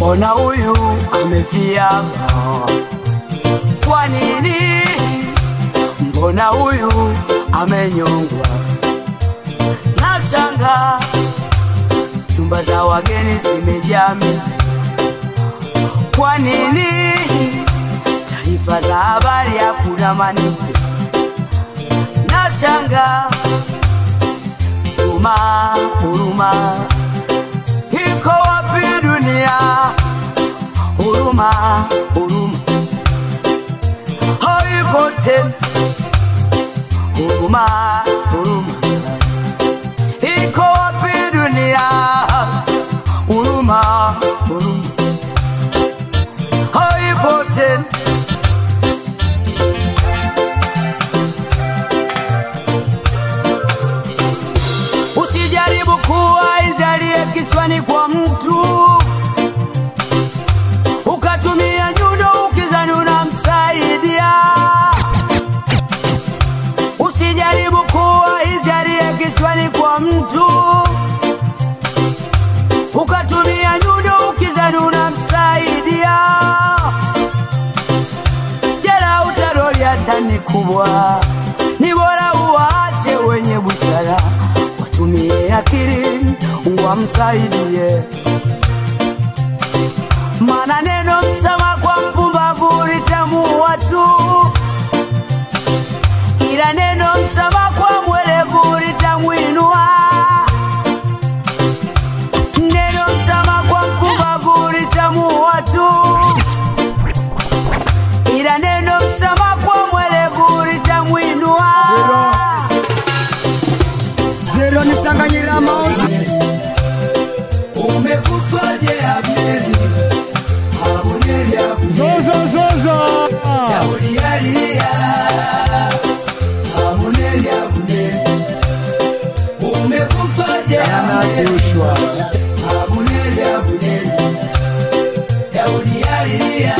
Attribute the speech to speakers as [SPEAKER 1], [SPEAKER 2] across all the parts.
[SPEAKER 1] mbona huyu amefia? Kwa nini? Mbona huyu amenyongwa? Nashanga nyumba za wageni zimejaa mizi. Kwa nini? Taarifa za habari hakuna manite. Nashanga huruma, huruma iko wapi dunia? Huruma, huruma haipo tena. Huruma, huruma iko wapi dunia? Huruma, huruma haipo tena. Usijaribu kuwa izalie kichwani kwa mtu ukatumia nyundo ukizani unamsaidia. Usijaribu kuwa izalie kichwani kwa mtu ukatumia nyundo ukizani unamsaidia. Jela utaroli hata ni kubwa, ni bora uwaache wenye busara watumie akili wamsaidie. Maana neno msama kwa mpumbavu litamuua tu, ila neno msama kwa mwerevu litamwinua. Neno msama kwa mpumbavu litamuua tu, ila neno msama kwa mwerevu litamwinua.
[SPEAKER 2] Zero nitanganyira maombi
[SPEAKER 1] Umekufaje Abneri? Abuneri, Abuneri.
[SPEAKER 2] zozo zozo
[SPEAKER 1] Daudi alilia, Abuneri, Abuneri. Umekufaje Abneri?
[SPEAKER 2] anakushwa
[SPEAKER 1] Abuneri, Abuneri. Daudi alilia.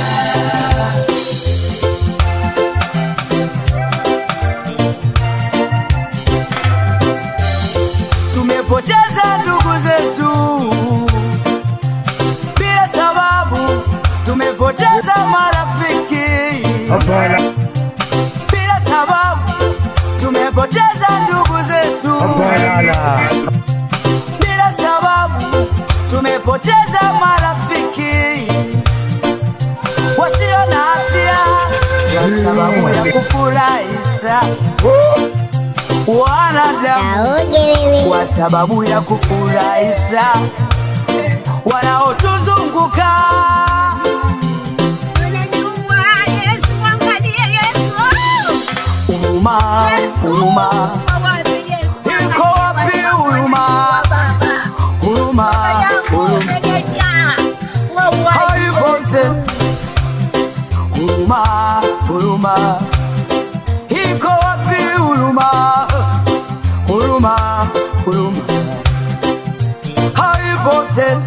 [SPEAKER 1] Tumepoteza ndugu zetu bila sababu, tumepoteza marafiki
[SPEAKER 2] hapana
[SPEAKER 1] bila sababu, tumepoteza ndugu zetu
[SPEAKER 2] hapana la
[SPEAKER 1] bila sababu, tumepoteza marafiki wasio na hatia kwa sababu ya kufurahisha wanadamu
[SPEAKER 3] Kaoge wewe.
[SPEAKER 1] kwa sababu ya kufurahisha wanaotuzunguka.
[SPEAKER 3] Unajua Yesu, angalia Yesu.
[SPEAKER 1] Huruma, huruma, iko wapi huruma? Huruma, huruma haipo tena. Huruma, huruma, iko wapi huruma? Huruma, huruma, haipo tena.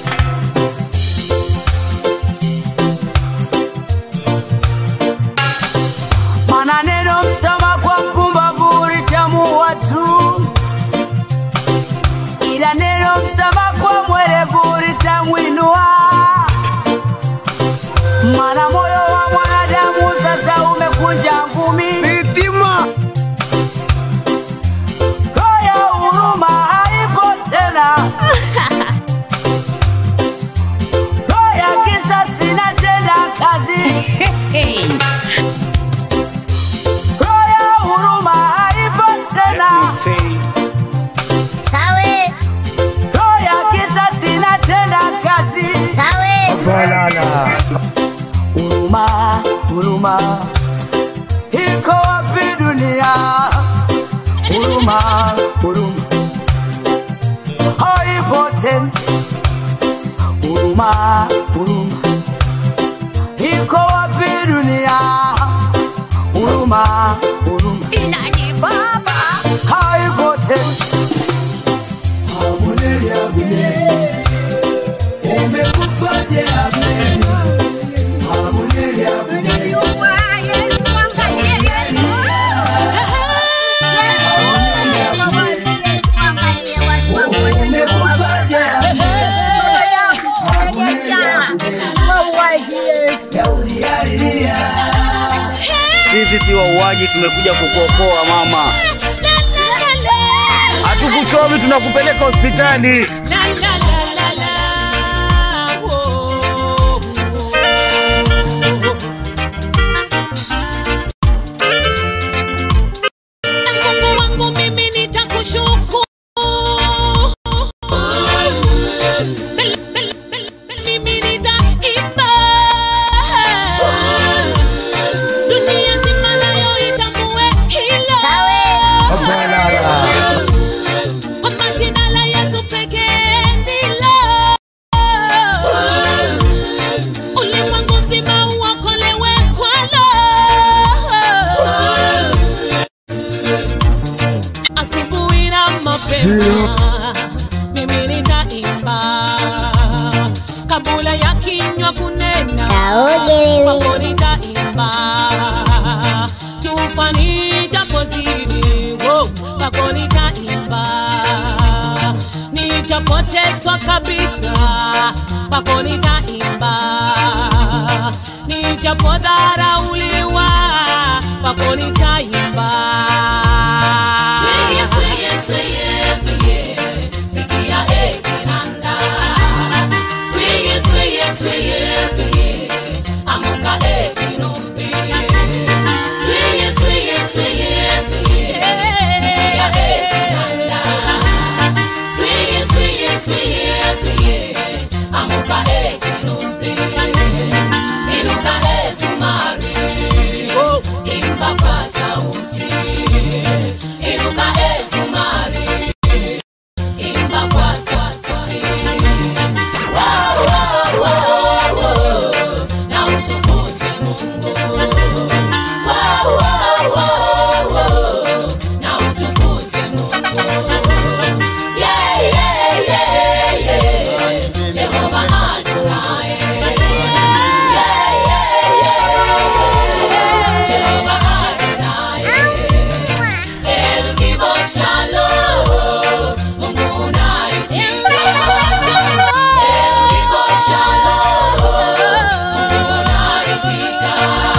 [SPEAKER 1] Maana neno msama kwa mpumbavu litamuua tu, ila neno msama kwa mwerevu litamwinua. Maana moyo wa mwanadamu sasa umekunja ngumi,
[SPEAKER 2] Mitima
[SPEAKER 1] roho ya huruma haipo tena, roho ya kisasi inatenda kazi, roho ya huruma haipo tena,
[SPEAKER 3] Sawe,
[SPEAKER 1] roho ya kisasi inatenda kazi.
[SPEAKER 3] sawe.
[SPEAKER 2] hapana la
[SPEAKER 1] Huruma, huruma, iko wapi dunia? Huruma, huruma, haipo tena. Huruma, huruma, iko wapi dunia? Huruma, huruma,
[SPEAKER 3] Nani baba?
[SPEAKER 1] haipo tena. Abuneri, Abuneri, umekufaje Abuneri? Abuneri, Abuneri.
[SPEAKER 3] Unajua Yesu, angalia Yesu. Yesu, angalia watu wako.
[SPEAKER 1] Umekufaje Abuneri?
[SPEAKER 3] Baba yangu, rejesha.
[SPEAKER 4] sisi wauaji tumekuja kukuokoa mama. Hatukuchomi, tunakupeleka hospitali.
[SPEAKER 5] Mungu wangu mimi nitakushukuru. Mimi nitaimba. Dunia nzima nayo itambue hilo.
[SPEAKER 2] Balala.
[SPEAKER 5] Kwamba jina la Yesu pekee ndilo. Ulimwengu mzima uokolewe kwalo. asubuhi na mapema mimi nitaimba kabla ya kinywa kunena kwako nitaimba tufani japo zidi wo, kwako nitaimba nichapotezwa kabisa kwako nitaimba nichapodharauliwa kwako nitaimba Sweye, sweye, sweye, sweye, sikia eh, kinanda. Sweye, sweye, sweye, sweye, amuka eh, kinumbi. Sweye, sweye, sweye, sweye, sikia eh, kinanda. Sweye, sweye, sweye, sweye, amuka eh, kinumbi. Inuka eh, sumari, imba kwa sauti. Inuka eh, sumari, imba kwa sauti. Wow, wow, wow, wow, na utukuze Mungu. Wow, wow, wow, wow, na utukuze Mungu. Yeah, yeah, yeah, yeah. Jehova Adonai. Yeah, yeah, yeah. Jehova Adonai. El Gibor Shalom, Mungu unaitika. El Gibor Shalom, Mungu unaitika.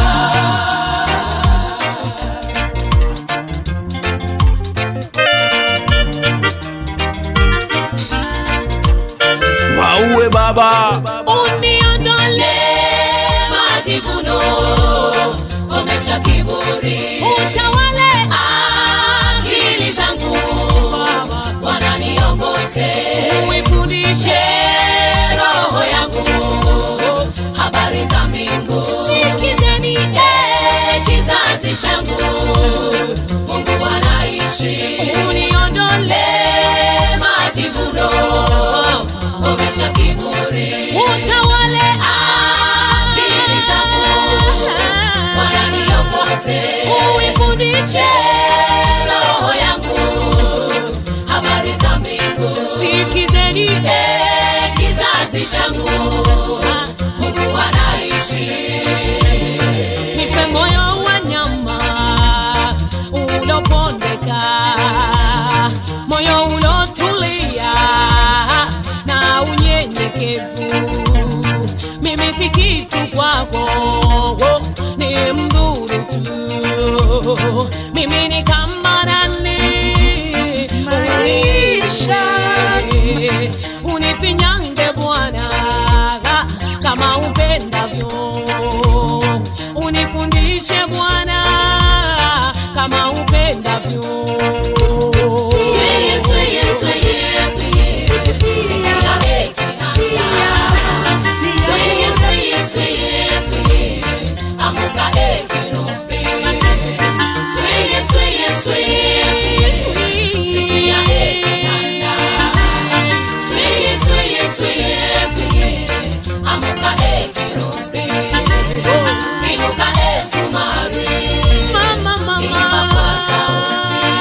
[SPEAKER 4] Wauwe baba.
[SPEAKER 5] Uniondole majivuno, komesha kiburi, utawale akili zangu, Bwana niongoze, uifundishe roho yangu habari za mbingu, nikizeni eh, kizazi changu, Mungu anaishi, uniondole majivuno, komesha kiburi, utawale akili zangu, Bwana niongoze, uifundishe roho yangu habari za mbingu, sikizeni eh, kizazi changu, Mungu anaishi nipe moyo wa nyama ulopondeka, moyo ulotulia na unyenyekevu. Mimi si kitu kwako, ni mdhuru tu. Mimi ni kama nani maisha unifinyange Bwana kama upendavyo, unifundishe Bwana kama upendavyo. Sweye, sweye, sweye, sweye, sikia heki na njaa. Sweye, sweye, sweye, sweye, amuka heki rumbi. Sweye, sweye, sweye, sweye, sikia heki na njaa. Sweye, sweye, sweye, sweye, amuka heki rumbi. Inuka e sumari, imba kwa sauti.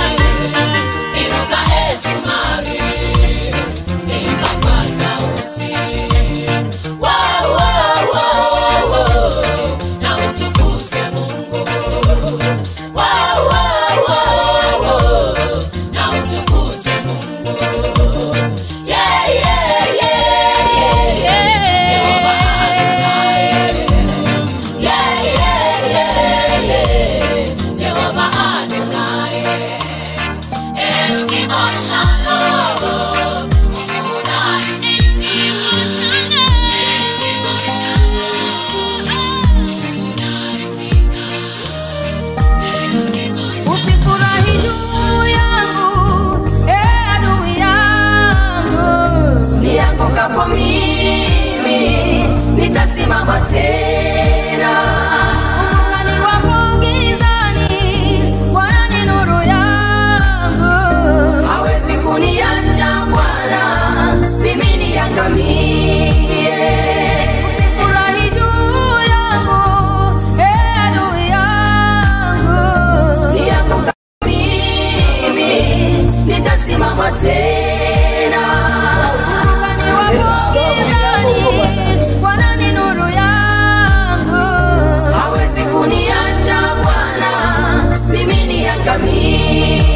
[SPEAKER 6] Usifurahi juu yangu, eh, adui yangu.
[SPEAKER 7] niangukapo mimi nitasimama tena
[SPEAKER 6] Ungani wapo gizani, Bwana ni nuru yangu.
[SPEAKER 7] hawezi kuniacha bwana mimi niangamie
[SPEAKER 6] Usifurahi juu yangu, eh, adui yangu.
[SPEAKER 7] niangukapo mimi nitasimama tena
[SPEAKER 6] Ungani wapo gizani, Bwana ni nuru yangu.
[SPEAKER 7] hawezi kuniacha bwana mimi niangamie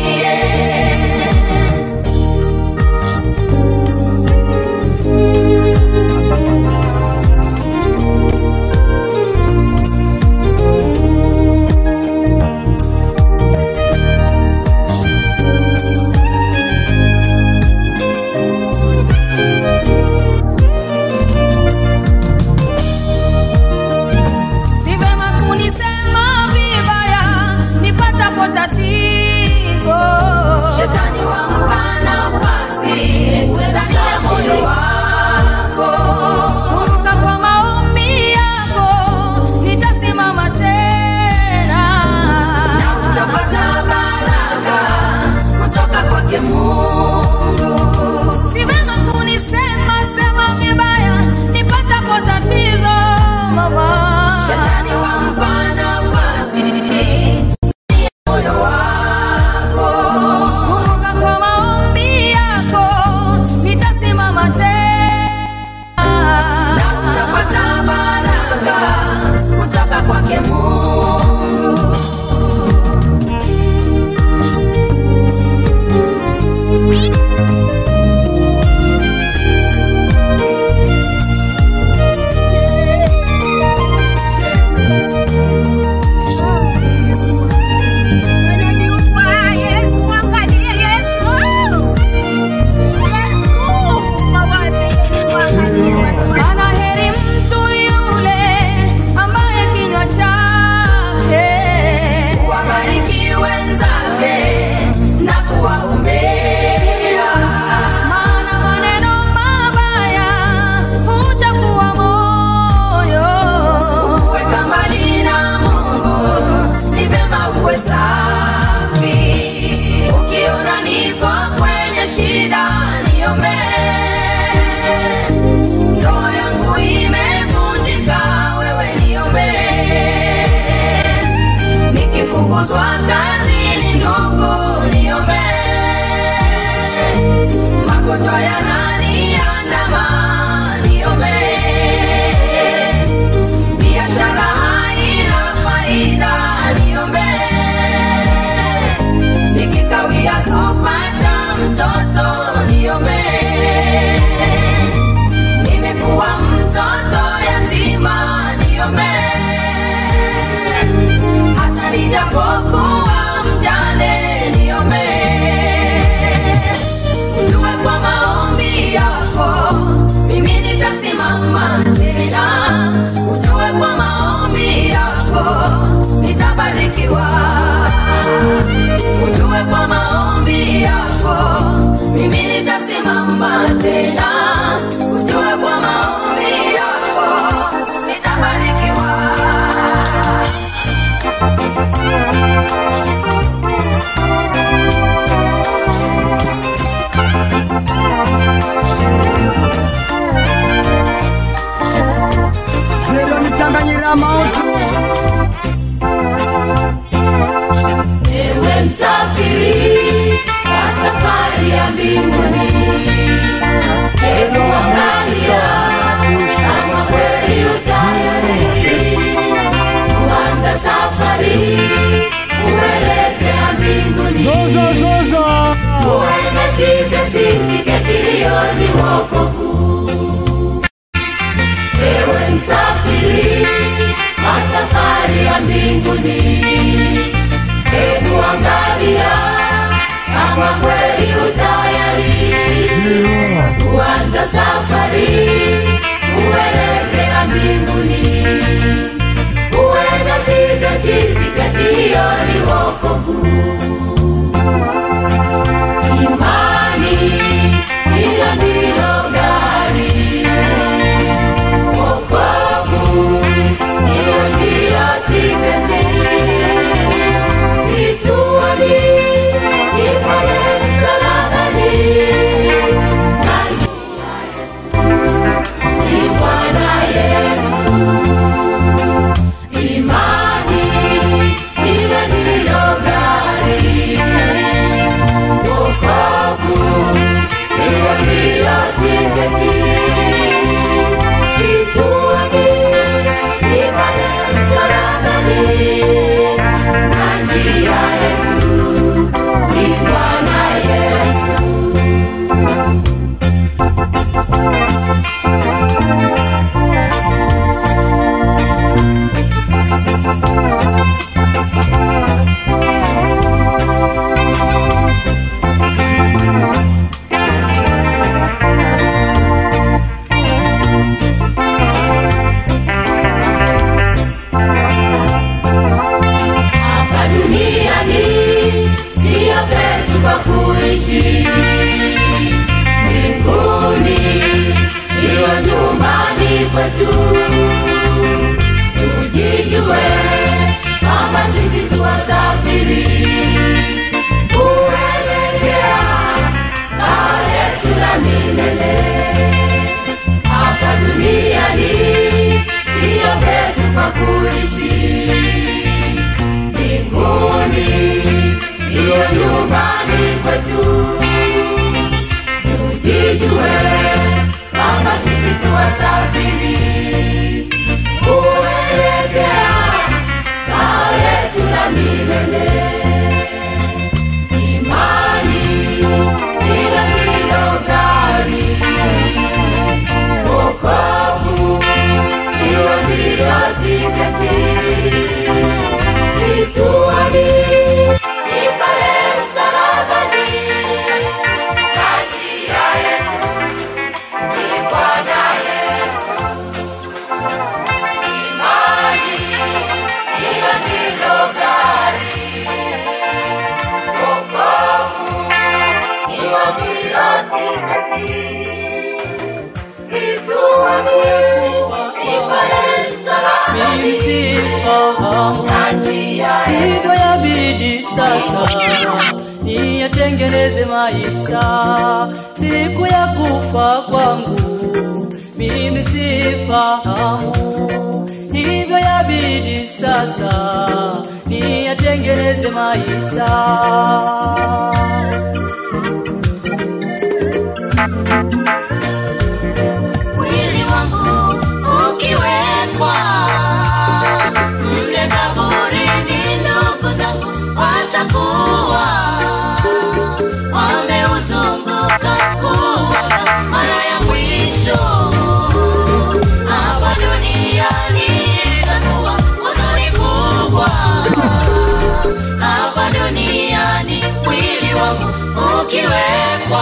[SPEAKER 6] Si vema kunisema vibaya nipatapo tatizo.
[SPEAKER 7] Shetani wampa nafasi ndani ya moyo wako,
[SPEAKER 6] Kumbuka kwa maombi yako nitasimama tena.
[SPEAKER 7] na utapata baraka kutoka kwake Mungu.
[SPEAKER 6] Si vema kunisema sema vibaya nipatapo tatizo mama.
[SPEAKER 7] Shetani wampa nafasi ndani ya moyo wako,
[SPEAKER 6] Kumbuka kwa maombi yako nitasimama tena.
[SPEAKER 7] na utapata baraka kutoka kwake Mungu.
[SPEAKER 3] Unajua Yesu, mwangalie Yesu. Yesu, mwangalie, mwangalie Yesu.
[SPEAKER 6] Ana heri mtu yule ambaye kinywa chake
[SPEAKER 7] Wabariki wenzake na kuwaombea
[SPEAKER 6] maana maneno mabaya huchafua moyo.
[SPEAKER 7] Weka mbali na Mungu, ni vyema uwe safi. Ukiona niko kwenye shida, niombee. Ndoa yangu imevunjika, wewe niombee. Nikifukuzwa kazini, ndugu, niombee. Magonjwa yananiandama, niombee. Biashara haina faida, niombee. Nikikawia kupata mtoto, niombee. Nimekuwa mtoto yatima, niombee. Hata nijapokuwa mjane, niombee. safari kuelekea mbinguni. Uwe na tiketi, tiketi hiyo ni wokovu. Imani hilo ndilo gari, wokovu hiyo ndiyo tiketi. Kituoni ni pale msalabani, na njia yetu ni Bwana Yesu. Imani hilo ndilo gari, wokovu hiyo ndiyo tiketi. Kituoni ni pale msalabani, na njia yetu ni Bwana Yesu. hapa duniani sio petu pa kuishi mbinguni hiyo nyumbani kwetu tujijue kwamba sisi tuwasafiri kuelekea kao letu la milele hapa duniani sio petu pa kuishi mbinguni hiyo nyumbani kwetu tujijue kwamba sisi tuwasafiri kuelekea kao letu la milele imani hilo ndilo gari wokovu hiyo ndiyo tiketi kituoni ni pale msalabani na njia yetu ni Bwana Yesu. Imani hilo ndilo gari, wokovu hiyo ndiyo tiketi. Kituoni ni pale msalabani na njia yetu
[SPEAKER 8] hivyo yabidi sasa niyatengeneze maisha siku ya kufa kwangu mimi sifahamu hivyo yabidi sasa niyatengeneze maisha
[SPEAKER 7] mwili wangu ukiwekwa mle kaburini, ndugu zangu watakuwa wameuzunguka kuwaga mara ya mwisho. Hapa duniani itakuwa huzuni kubwa, hapa duniani mwili wangu ukiwekwa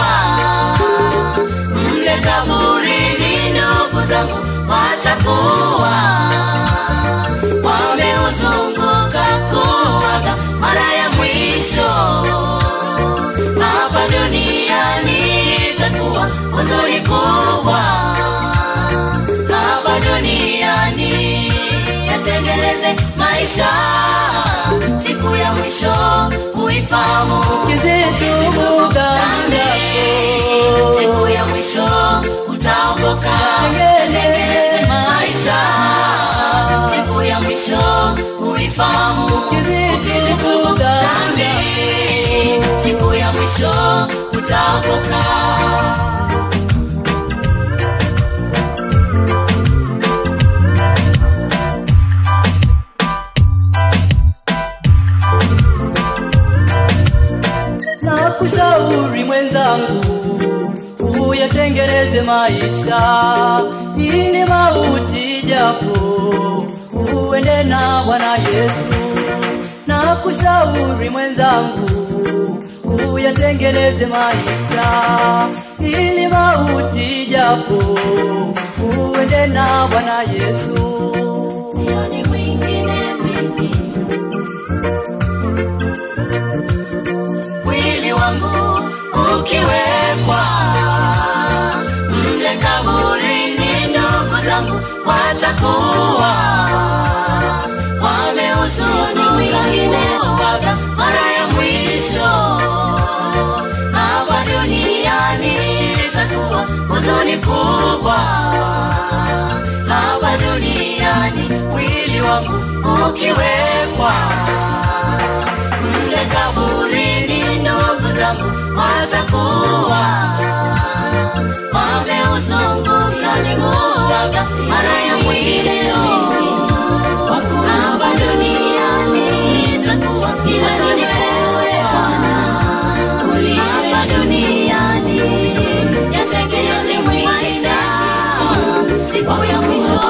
[SPEAKER 7] mle kaburini, ndugu zangu watakuwa wameuzunguka kuwaga mara ya mwisho. Hapa duniani itakuwa huzuni kubwa, hapa duniani yatengeneze maisha, siku ya mwisho uifahamu
[SPEAKER 8] kizitubu dhambi
[SPEAKER 7] siku ya mwisho utaokoka
[SPEAKER 8] Tengeneze
[SPEAKER 7] tengeneze maisha siku ya mwisho uifahamu ukizitubu dhambi siku ya mwisho utaokoka
[SPEAKER 8] na kushauri mwenzangu uyatengeneze maisha ili mauti japo uende na bwana yesu na kushauri mwenzangu uyatengeneze maisha ili mauti japo uende na bwana yesu
[SPEAKER 7] sioni mwingine mimi mwili wangu ukiwekwa mle kaburini ndugu zangu watakuwa wameuzunukaga mara ya mwisho hapa duniani itakuwa huzuni kubwa hapa duniani mwili wangu ukiwekwa mle kaburini ndugu zangu watakuwa wameuzunguka niguaga mara ya mwisho hapa duniani itakuwa huzuni kubwa hapa duniani yategeeni maisha siku ya mwisho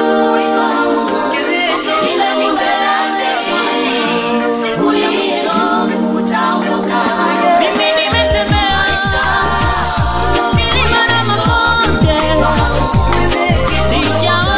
[SPEAKER 7] ila ni mbele siku ya mwisho utaondoka
[SPEAKER 5] Mimi nimetembea milima na mabonde, sijaona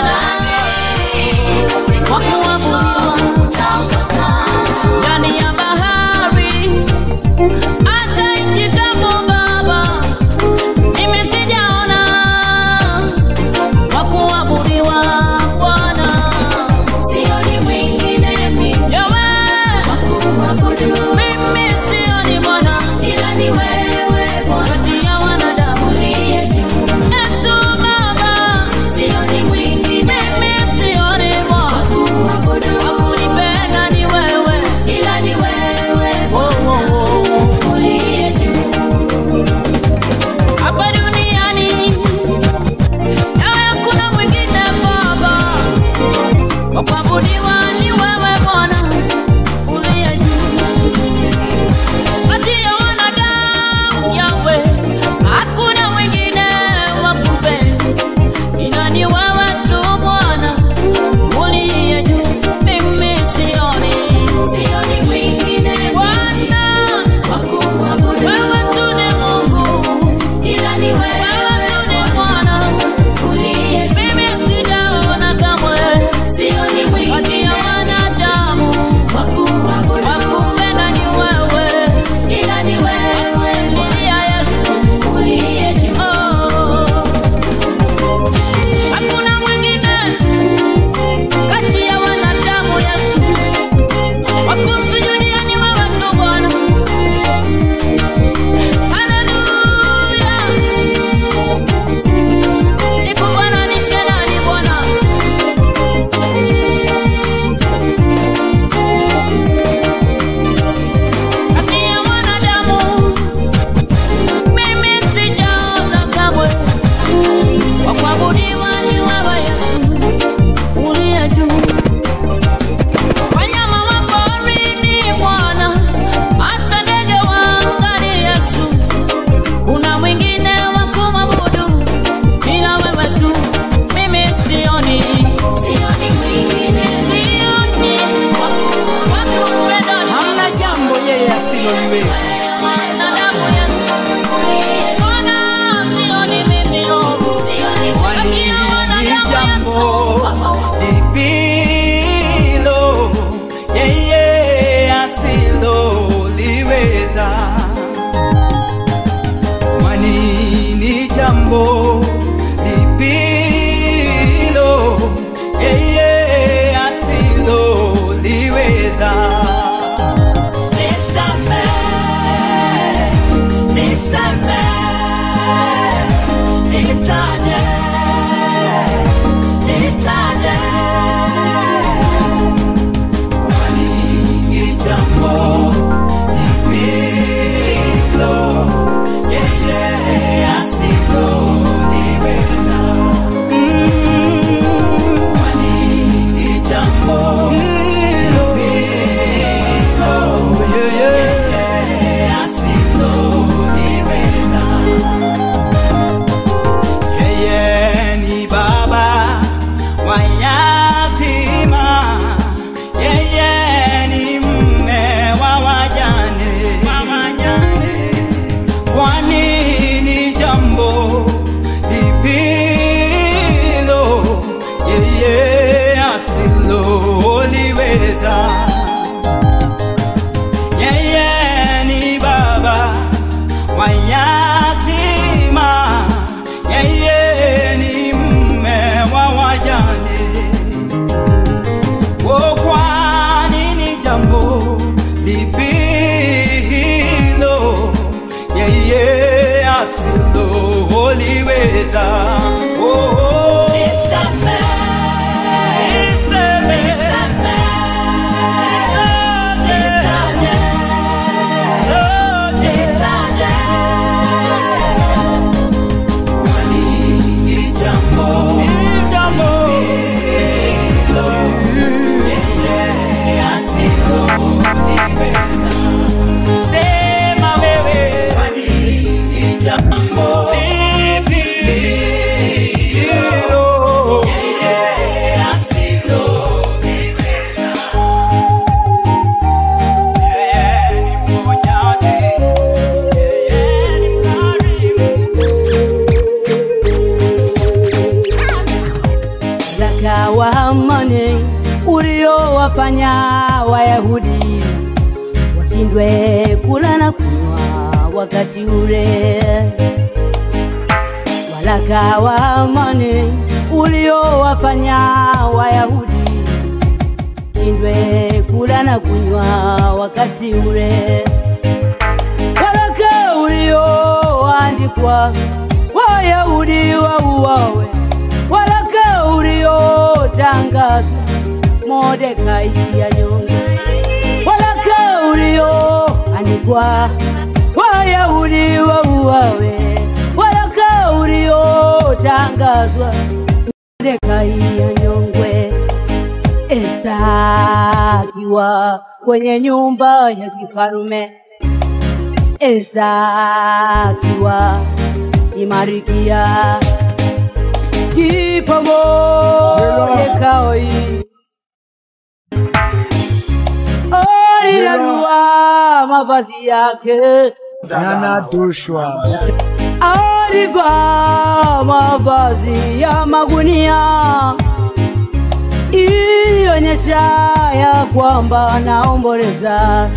[SPEAKER 8] mayatima, yeye ni mme wa wajane. Oh, kwa nini jambo lipi hilo yeye asiloliweza? Oh, oh. Sema wewe, jambo lipi hilo yeye asiloliweza? Yeye ni mponyaji, yeye ni mkarimu.
[SPEAKER 9] zaka wa amani uliowafanya Wayahudi washindwe kula na kunywa wakati ule. Waraka wa amani uliowafanya Wayahudi shindwe kula na kunywa wakati ule. Waraka ulioandikwa Wayahudi wauawe waraka uliotangazwa Mordekai anyongwe, waraka ulioandikwa Wayahudi wauawe, waraka uliotangazwa Mordekai anyongwe. Esta akiwa kwenye nyumba ya kifarume, Esta akiwa ni Marikia kipo Mordekai alirarua mavazi yake,
[SPEAKER 2] Nanadushwa.
[SPEAKER 9] alivaa mavazi ya magunia ilionyesha ya kwamba anaomboleza.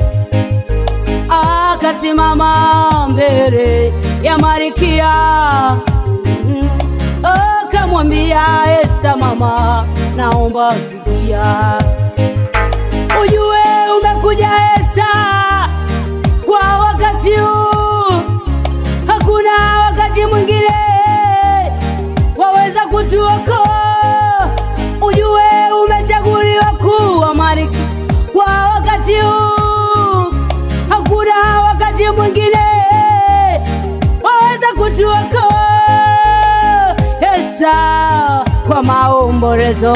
[SPEAKER 9] Akasimama mbele ya Marikia Mm. akamwambia Esta, mama, naomba sikia, ujue umekuja Esta kwa wakati huu, hakuna wakati mwingine waweza kutuokoa. Ujue umechaguliwa kuwa malkia kwa wakati huu, hakuna wakati mwingine waweza kutuokoa. Esta kwa maombolezo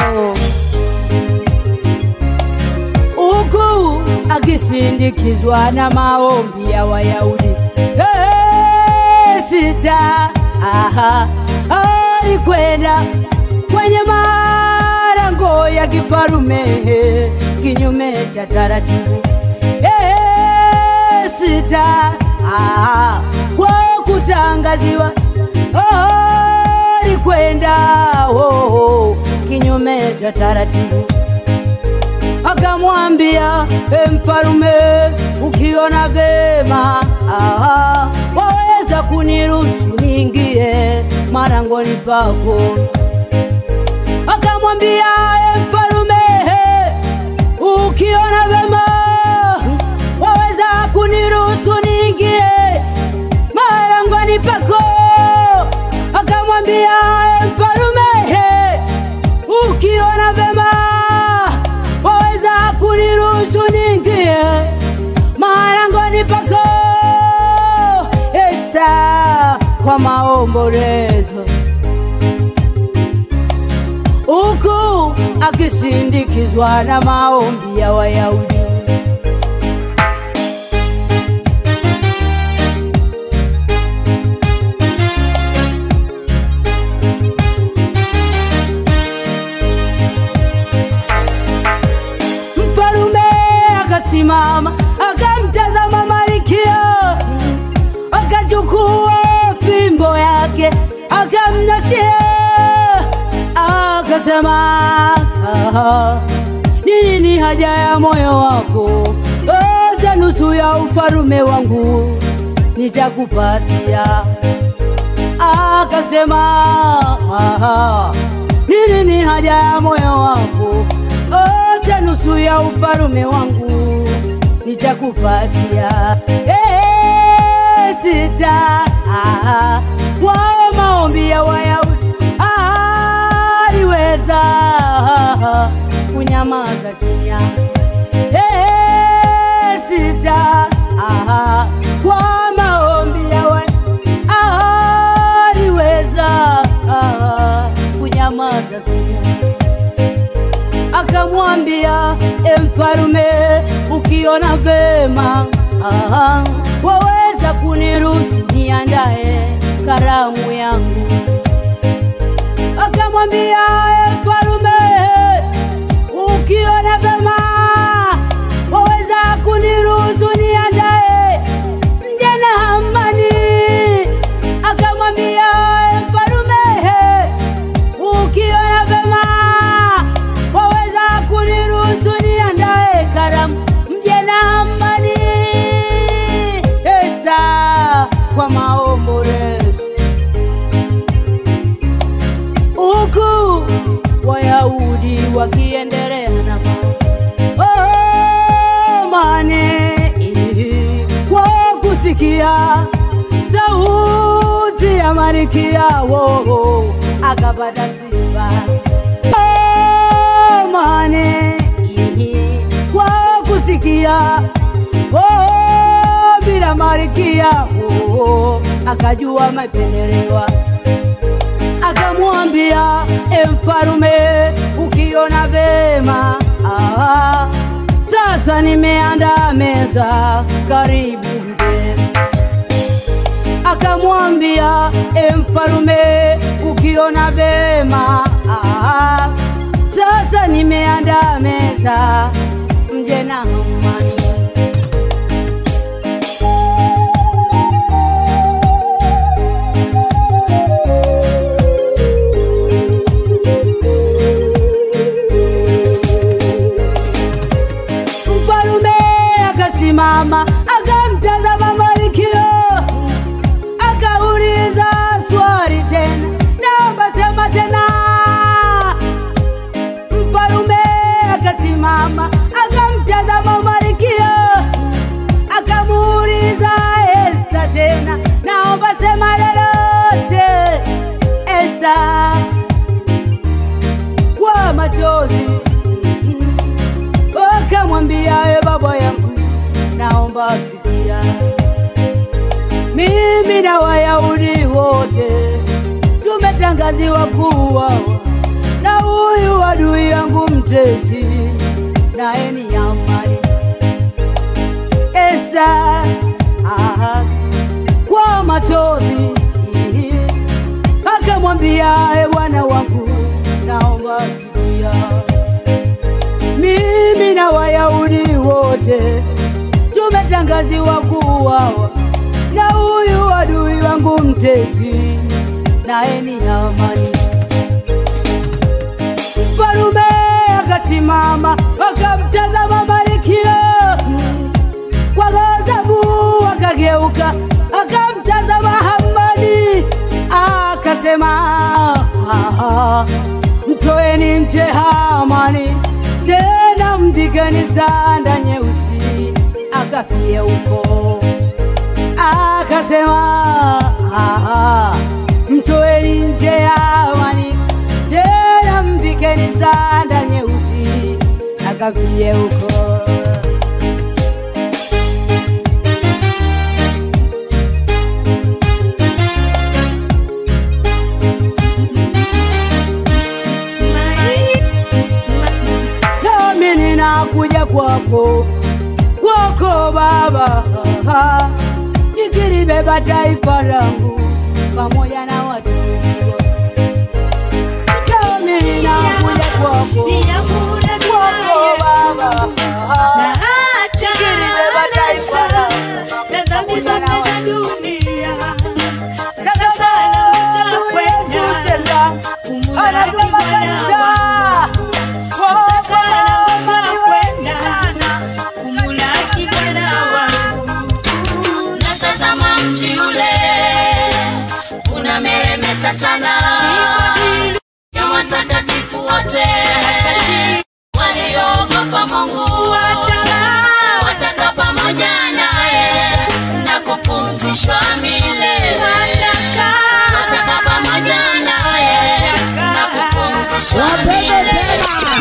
[SPEAKER 9] huku akisindikizwa na maombi ya Wayahudi. Hey, sita aha, alikwenda kwenye malango ya kifarume kinyume cha taratibu. Hey, sita aha, kwa kutangaziwa oh, alikwenda oh, kinyume cha taratibu akamwambia e mfalume, ukiona vema aha, waweza kuniruhusu niingie marangoni pako. Akamwambia e mfalume, ukiona vema waweza kuniruhusu niingie marangoni pako. Akamwambia e mfalume, ukiona vema waweza kuniruhusu niingie marangoni pako. Esta kwa maombolezo, huku akisindikizwa na maombi ya Wayahudi. Mfalume akasimama akamtazama Malkia, akachukua fimbo yake akamnashia, akasema "Ah, nini ni haja ya moyo wako, hata nusu ya ufalume wangu nitakupatia. Akasema "Aha, nini ni haja ya moyo wako? Ote nusu ya ufalume wangu nitakupatia. Eh, sita ah, wao maombi ya Wayahudi aliweza kunyamaza kimya. Eh, sita ah, kwa maombi ya Wayahudi aliweza ah, kunyamaza kimya akamwambia e mfalume, ukiona vema aha, waweza kuniruhusu niandae karamu yangu. Akamwambia e mfalume, ukiona vema waweza kuniruhusu niandae mje na amani. Akamwambia e mfalume, ukiona vema waweza kuniruhusu niandae karamu mje na amani. Esa kwa maombolezo huku Wayahudi wakiendelea na amani kwa kusikia sauti ya malkia wao akapata sifa amani kwa kusikia oh, bila malkia oh, akajua mapendelewa akamwambia e mfalume, ukiona vema ah, sasa nimeandaa meza, karibu mje. Akamwambia e mfalume, ukiona vema ah, sasa nimeandaa meza, mje na amani. Mfalume akasimama akamtazama Malkia, akauliza swali tena, naomba sema tena. Mfalume akasimama akamtazama Malkia, akamuuliza Esta tena, naomba sema lolote. Esta kwa machozi akamwambia e baba yangu, naomba sikia, mimi na Wayahudi wote tumetangaziwa kuuawa na huyu adui yangu mtesi, naye ni amani. Esa aha, kwa machozi akamwambia e bwana wangu, naomba sikia mimi na Wayahudi wote tumetangaziwa kuuawa na huyu adui wangu mtesi, naye ni amani. Mfalume akasimama akamtazama Malkia kwa ghadhabu, akageuka akamtazama Hamani akasema, "Ah, mtoeni nje Hamani tena mpigeni sanda nyeusi akafie huko. Akasema "Ah, mtoeni nje Hamani tena mpigeni sanda nyeusi akafie huko. nami ninakuja kwako kwako Baba, nikilibeba taifa langu pamoja na watu nami ninakuja kwako kwako Baba, nikilibeba taifa langu pamoja na watu na sasa wetu sasa anasema kanisa
[SPEAKER 7] Natazama mji ule unameremeta sana ya watakatifu wote walioogopa Mungu wataka pamoja naye na kupumzishwa milele wataka pamoja naye na kupumzishwa milele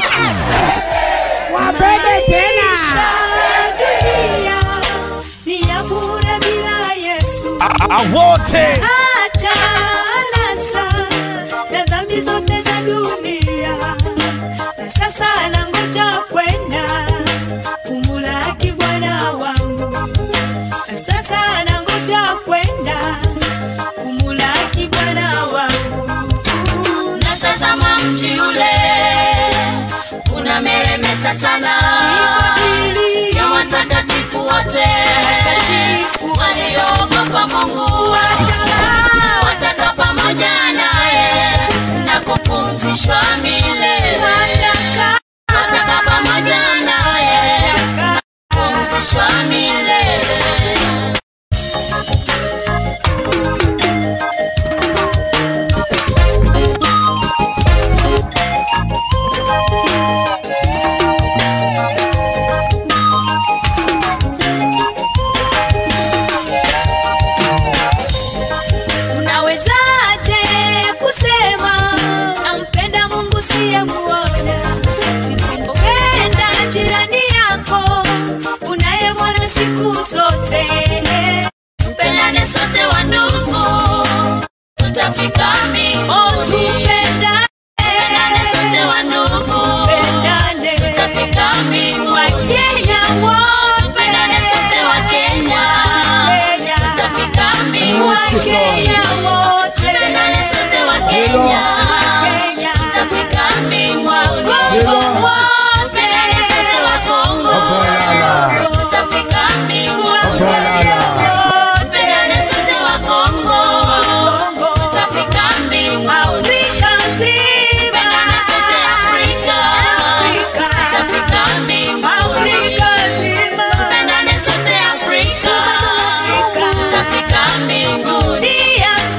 [SPEAKER 9] Wapende tena.
[SPEAKER 10] dunia ni ya bure bila Yesu.
[SPEAKER 4] wote
[SPEAKER 10] Acha anasa na dhambi zote za dunia, na sasa nangoja kwenda kumulaki Bwana wangu, na sasa nangoja kwenda kumulaki Bwana wangu.
[SPEAKER 7] natazama mji ule unameremeta sana ya watakatifu wote walioogopa Mungu wataka pamoja naye na kupumzishwa milele wataka pamoja naye na kupumzishwa milele
[SPEAKER 10] Unawezaje kusema nampenda Mungu siyemuona? Sipopenda jirani yako unayemwona siku zote.
[SPEAKER 7] tupendane sote wa ndugu tutafika mbinguni tupendane sote wa ndugu tutafika mbinguni tupendane sote wa Kenya tutafika mbinguni tupendane sote wa Kenya tutafika mbinguni tupendane sote wa Kongo tutafika mbinguni tupendane sote wa Kongo tutafika mbinguni tupendane sote Afrika tutafika mbinguni tupendane sote Afrika tutafika mbinguni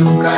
[SPEAKER 11] Inuka